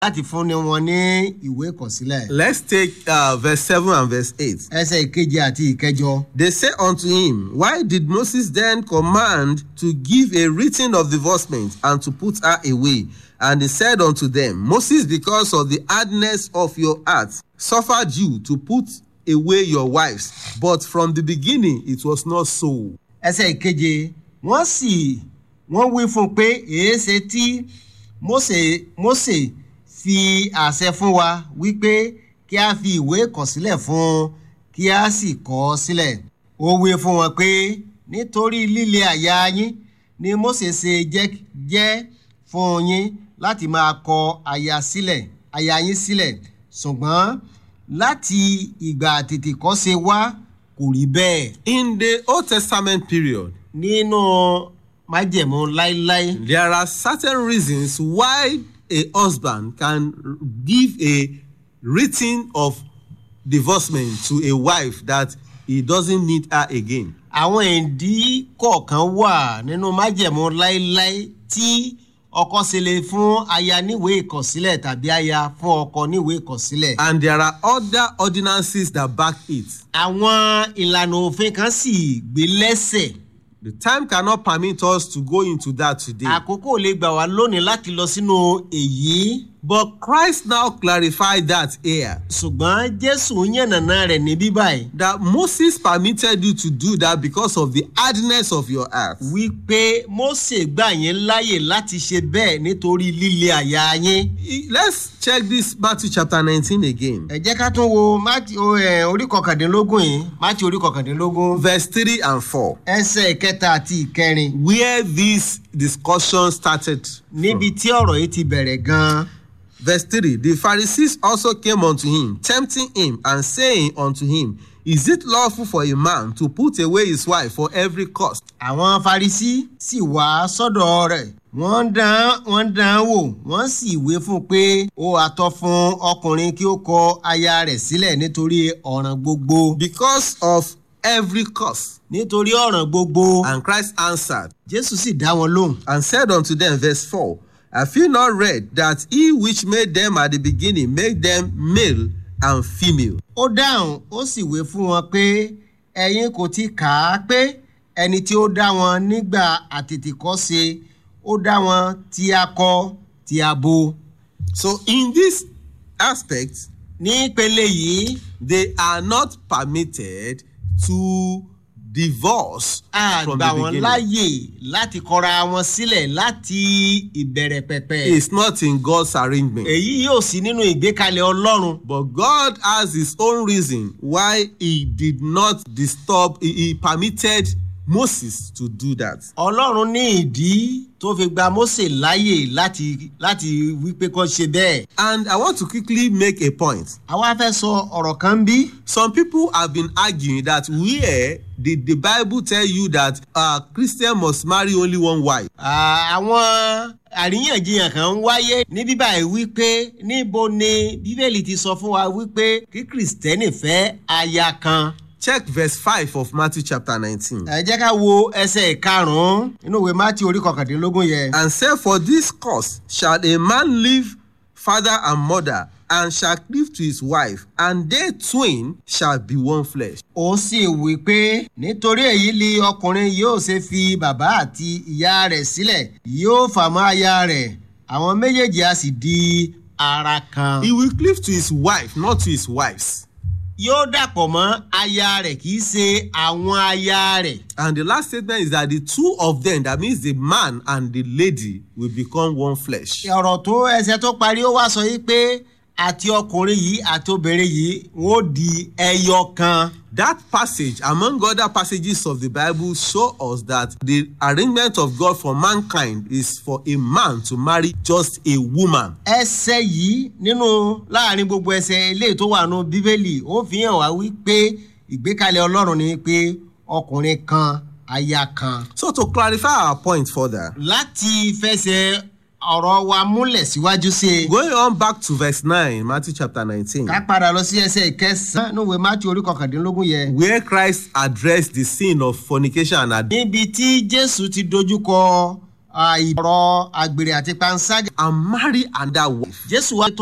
láti fúnni wọn ní ìwé ìkọ̀sílẹ̀. Let's take uh, verse 7 and verse 8. ẹsẹ̀ ìkeje àti ìkẹjọ. They say unto him, Why did Moses then command to give a written of divorcement and to put her away? And he said unto them, Moses, because of the hardness of your heart, suffered you to put away your wives. But from the beginning it was not so. ẹsẹ̀ ìkeje wọ́n sì wọ́n wí fún un pé èéṣe tí Mósè Mósè fi àṣẹ fún wa wípé kí a fi ìwé ìkọ̀sílẹ̀ fún un kí a sì kọ ọ́ sílẹ̀ ó wí fún wọn pé nítorí líle àyà yín ni Mósè ṣe jẹ́ jẹ́ fún yín láti máa kọ aya sílẹ̀ aya yín sílẹ̀ ṣùgbọ́n láti ìgbà àtètèkọ́ṣe wá kò rí bẹ́ẹ̀ In the Old Testament period, nínú májẹ̀mú láíláí there are certain reasons why a husband can give a written of divorcement to a wife that he doesn't need her again. àwọn ìdí kọ̀ọ̀kan wà nínú májẹ̀mú láíláí tí ọkọ ṣe lè fún aya níwèé ìkọ̀sílẹ̀ tàbí aya fún ọkọ níwèé ìkọ̀sílẹ̀. And there are other ordinances that back it. àwọn ìlànà òfin kan sì gbé lẹ́sẹ̀ The time cannot permit us to go into that today. àkókò lè gbà wá lónìí láti lọ sínú èyí But Christ now clarified that here ṣùgbọ́n jésù yànnàná rẹ̀ ní bíbáyìí that Moses permitted you to do that because of the hardness of your heart. wípé mósè gbà yín láàyè láti ṣe bẹ́ẹ̀ nítorí líle àyà yín. Let's check this Matthew chapter 19 again. ẹ jẹ́ ká tún wo Mátíù o, ẹ, orí kọkàndínlógún yìí Mátíù orí kọkàndínlógún Verse 3 and 4. ẹsẹ̀ ìkẹta àti ìkẹrin Where this discussion started. níbi tí ọ̀rọ̀ yìí ti bẹ̀rẹ̀ gan-an. Verse 3 The Pharisees also came unto him, tempting him, and saying unto him, Is it lawful for a man to put away his wife for every cost? àwọn Farisí sì wá sọ́dọ̀ rẹ̀ wọ́n dán wọ́n dán wò wọ́n sì wé fún un pé ó àtọ́ fún ọkùnrin kí ó kọ aya rẹ̀ sílẹ̀ nítorí ọ̀ràn gbogbo Because of every cost. nítorí ọ̀ràn gbogbo And Christ answered Jésù sì dá wọn lóhùn and said unto them, verse 4 Have you not read that he which made them at the beginning made them male and female? ó dáhùn ó sì wé fún wọn pé ẹ̀yin kò ti kà á pé ẹni tí ó dá wọn nígbà àtètèkọ́ṣe ó dá wọn ti akọ ti abo. So, in this aspect, ní ìpele yìí they are not permitted to divorce a from gbà the wọ́n beginning. láàyè láti kọra wọn sílẹ̀ láti ìbẹ̀rẹ̀ pẹ̀pẹ̀. It's not in God's arrangement. èyí yóò sí nínú ìgbékalẹ̀ ọlọ́run. But God has his own reason why he did not disturb, he, he permitted Moses to do that. ọlọ́run ní ìdí tó fi gba Mósè láàyè láti láti wípé kó ṣe bẹ́ẹ̀. And I want to quickly make a point. àwa fẹ́ sọ ọ̀rọ̀ kan bí. Some people have been arguing that where did the Bible tell you that a Christian must marry only one wife? À, àwọn àríyànjiyàn kan ń wáyé ní bíbá yìí wípé níbo ni bíbélì ti sọ fún wa wípé kí kìrìsìtẹ́nì fẹ́ aya kan. Check verse 5 of Matthew chapter 19. ẹ jẹ́ ká wo ẹsẹ̀ ìkarùn-ún nínú ìwé mátí orí kọkàndínlógún yẹn. And say, For this cause shall a man leave father and mother, and shall cleave to his wife, and they twain shall be one flesh. ó sì wí pé nítorí èyí ni ọkùnrin yóò ṣe fi bàbá àti ìyá rẹ̀ sílẹ̀ yóò fà mọ́ aya rẹ̀ àwọn méjèèjì á sì di ara kan. He will cleave to his wife, not to his wives. yóò dàpọ̀ mọ́ aya rẹ̀ kì í ṣe àwọn aya rẹ̀. And the last statement is that the two of them, that means the man and the lady, will become one flesh. ọ̀rọ̀ tó ẹsẹ̀ tó parí ó wá sọ yìí pé àti ọkùnrin yìí àti obìnrin yìí wọ́n ó di ẹyọ kan. That passage, among other passages of the Bible, show us that the arrangement of God for mankind is for a man to marry just a woman. ẹsẹ̀ yìí nínú láàrin gbogbo ẹsẹ̀ eléyìí tó wà nù bíbélì ó fi hàn wá wípé ìgbékalẹ̀ ọlọ́run ni pé ọkùnrin kan aya kan. So, to clarify our point further, láti fẹsẹ̀ ọ̀rọ̀ wa múlẹ̀ síwájú sí i. going on back to verse 9, Matthew chapter 19, ká padà lọ sí ẹsẹ̀ ìkẹsàn-án níwèé mátí orí kọkàndínlógún yẹn. where Christ addressed the sin of fornication and adultery. níbi tí jésù ti dojúkọ ah, ìbọ̀rọ̀ àgbèrè àti panṣágà and marry another wife. jésù wá tó